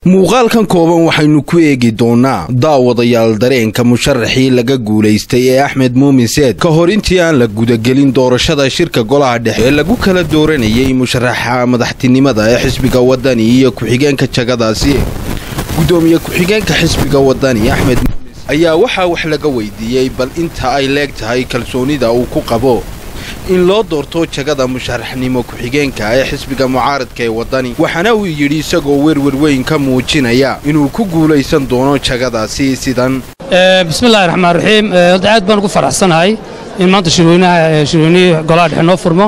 muuqaalkan kooban waxaynu ku eegi doonnaa daawadayaal dareenka musharaxii laga guulaystay ee axmed muumin seed ka hor intii aan la gudagelin doorashada shirka golaha dhexe ee lagu kala dooranayay musharaxa madaxtinimada ee xisbiga wadani iyo ku-xigeenka jagadaasi gudoomiye ku-xigeenka xisbiga wadani axmed muumin ayaa waxaa wax laga weydiiyey bal inta ay leeg tahay kalsoonida uu ku qabo in loo doorto jagada musharaxnimo ku-xigeenka ee xisbiga mucaaradka ee waddani waxaana uu yidhi isagoo werwer weyn ka muujinaya inuu ku guulaysan doono jagadaasi sidan bismillahi raxmaan raxiim aad baan ugu faraxsanahay in maanta shirweynaha shirweynihii golaha dhexe noo furmo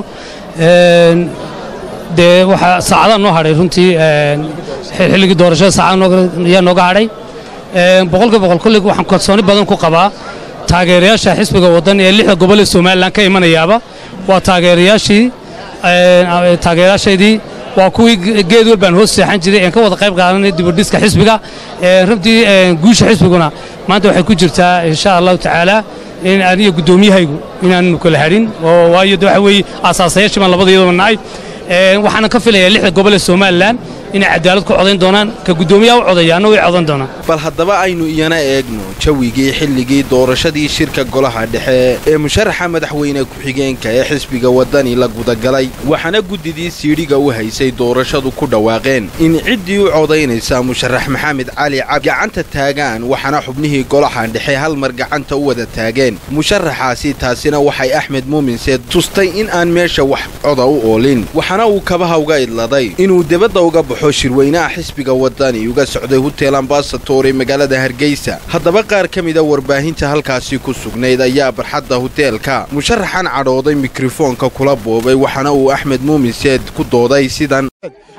dee waxaa saacadaha noo hadhay runtii xilligii doorashada saacada ayaa nooga hadhay boqolkiiba boqol kullig waxaan kalsooni badan ku qabaa taageerayaasha xisbiga waddan ee lixda gobol ee somalilan ka imanayaaba waa taageerayaashii taageerayaashaydii waa kuwii geed wal baan hoos seexan jiray een ka wada qayb qaadanay dibudhiska xisbiga runtii guusha xisbiguna maanta waxay ku jirtaa insha allahu tacaala in aniga guddoomiyahaygu inaanu kala hadhin oo waayo de waxa weeye aasaasayaashii baan labada iyadoo nahay waxaana ka filayaa lixda gobol ee somalilan inay cadaalad ku codayn doonaan ka guddoomiyaha u codaya anna way codan doonaan bal haddaba aynu iyana eegno jawigii xilligii doorashadii shirka golaha dhexe ee musharaxa madaxweyne ku-xigeenka ee xisbiga waddani la gudagalay waxaana guddidii siidhiga u haysay doorashadu ku dhawaaqeen in ciddii u codaynaysa musharax maxamed cali cab gacanta taagaan waxaana xubnihii golaha dhexe hal mar gacanta u wada taageen musharaxaasi taasina waxay axmed muumin seed tustay in aan meesha wax coda u oolin waxaana uu kabaha uga idladay inuu debadda uga baxo shirweynaha xisbiga waddani uga socday hutel ambasator ee magaalada hargeysa haddaba qaar ka mida warbaahinta halkaasi ku sugnayd ayaa barxadda huteelka musharaxan cadhooday mikrofoonka kula boobay waxaana uu axmed muumin seed ku dooday sidan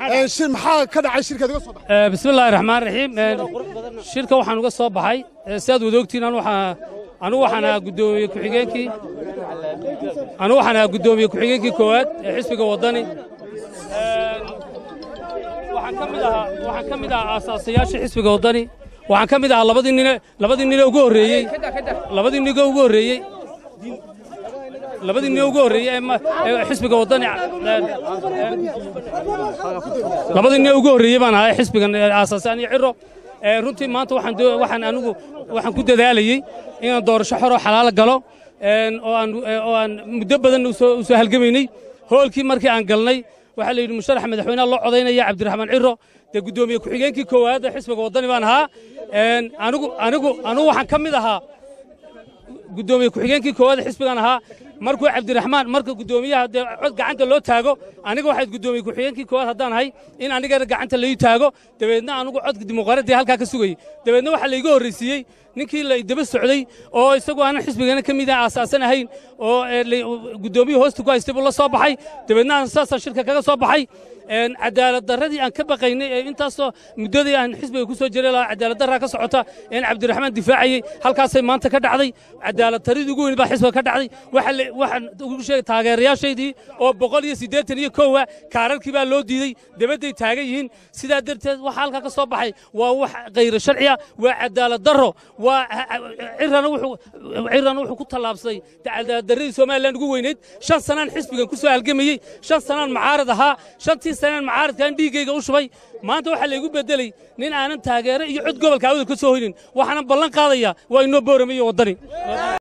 bismillahi raxmaan raxiim shirka waxaan uga soo baxay sidaad wada ogtiin anugu waxaan ahaa guddoomiye ku-xigeenkii anugu waxaan ahaa guddoomiye ku-xigeenkii koowaad ee xisbiga waddani waxaan ka mid ahaa waxaan ka mid ahaa aasaasayaashii xisbiga waddani waxaan ka mid ahaa labadii nine labadii nine ugu horreeyey labadii nine ugu horreeyey labadii nine ugu horreeyey ee xisbiga waddani labadii nine ugu horreeyey baan ahaa xisbigan aasaasay aniyo ciro runtii maanta waxaan waxaan anigu waxaan ku dadaalayey inaan doorasho xoroo xalaal galo oo aan oo aan muddo badan u soo halgamaynay hoolkii markii aan galnay waxaa la yidhi musharaxa madaxweynaha loo codaynaya cabdiraxmaan ciro dee guddoomiye ku-xigeenkii koowaad ee xisbiga waddani baan ahaa anigu anigu anigu waxaan ka mid ahaa guddoomiye ku-xigeenkii koowaad ee xisbigan ahaa markuu cabdiraxmaan marka guddoomiyaha dee cod gacanta loo taago aniga waxayd guddoomiye ku-xigeenkii koowaad haddaan ahay in anigana gacanta lai taago dabeedna anigu codka dimuqraadiya halkaa ka sugayey dabeedna waxaa laiga horraysiiyey ninkii la daba socday oo isagu aanan xisbigana ka mid ah aasaasan ahayn oo guddoomiya hoosta ku haystay buu la soo baxay dabeedna aan saasaan shirka kaga soo baxay cadaalad darradii aan ka baqaynay ee intaasoo muddadii aan xisbiga ku soo jiray lahaa cadaalad darraa ka socota een cabdiraxmaan difaacayey halkaasay maanta ka dhacday cadaalad taridii ugu weyn baa xisbiga ka dhacday waxaan ugu sheegay taageerayaashaydii oo boqol iyo siddeetan iyo kowa kaararkii baa loo diidey debadday taagan yihiin sidaa darteed waxa halkaa ka soo baxay waa wax khayro sharci ah waa cadaalad darro waa cirana wuxuu ku tallaabsaday cadaalad darradii somalilan ugu weynayd shan sanaan xisbigan ku soo halgamayey shan sanaan macaarad ahaa shantii sanaan macaaradkaan dhiiggayga u shubay maanta waxaa laygu beddeley nin aanan taageero iyo cod gobolka awdal ka soo hoynin waxaanan ballan qaadayaa waa inoo boorame iyo waddani